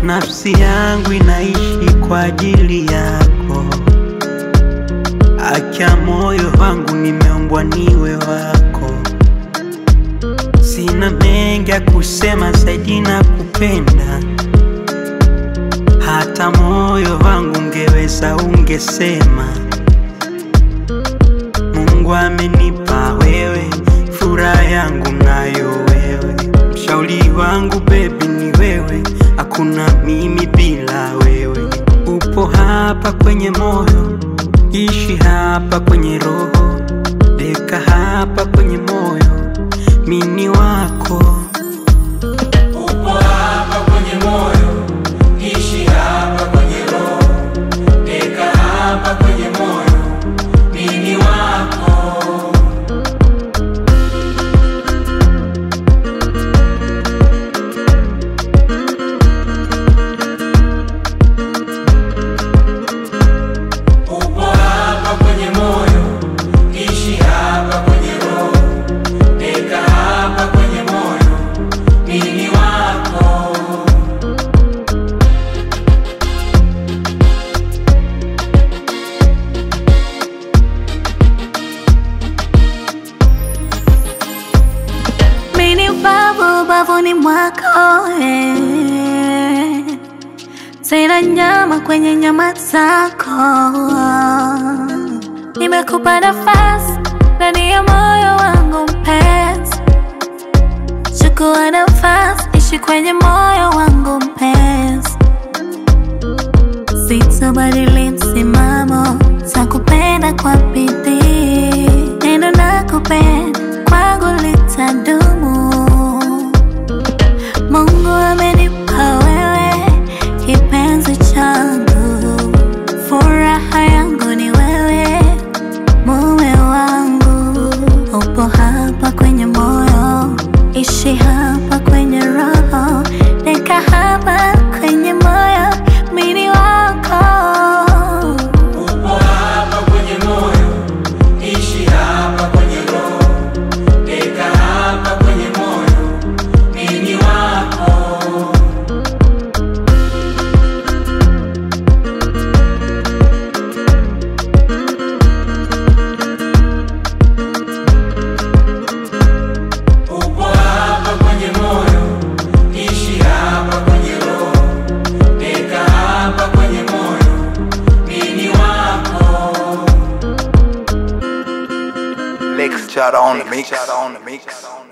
nafsi yangu inaishi kwa ajili yako. Acha moyo wangu nimeumbwa niwe wako. Sina mengi ya kusema zaidi na kupenda. Hata moyo wangu ungeweza ungesema. Mungu amenipa wewe, furaha yangu nayo wewe. Mshauri wangu baby ni wewe, hakuna mimi bila wewe. Upo hapa kwenye moyo, ishi hapa kwenye roho, deka hapa kwenye moyo, mini wako. Upo hapa kwenye moyo, ishi hapa kwenye roho, deka hapa kwenye moyo, mimi wako. Upo hapa kwenye moyo, ishi hapa kwenye roho, deka hapa kwenye moyo, mimi wako. Mini babu bavuni mwako eh. Tena nyama kwenye nyama zako Nimekupa nafasi ndani ya moyo wangu mpenzi Chukua nafasi ishi kwenye moyo wangu mpenzi Sitabadili msimamo takupenda kwa bidii Neno nakupenda kwangu litadumu Mungu amenipa wewe kipenzi changu, furaha yangu ni wewe, mume wangu. Upo hapa kwenye moyo, ishi hapa kwenye roho, deka hapa kwenye moyo, mini wako. Upo hapa kwenye moyo, ishi hapa kwenye roho, deka hapa kwenye moyo, mimi wako. Upo hapa kwenye moyo, ishi hapa kwenye roho, deka hapa kwenye moyo, mimi wako. Lex Chada on the mix.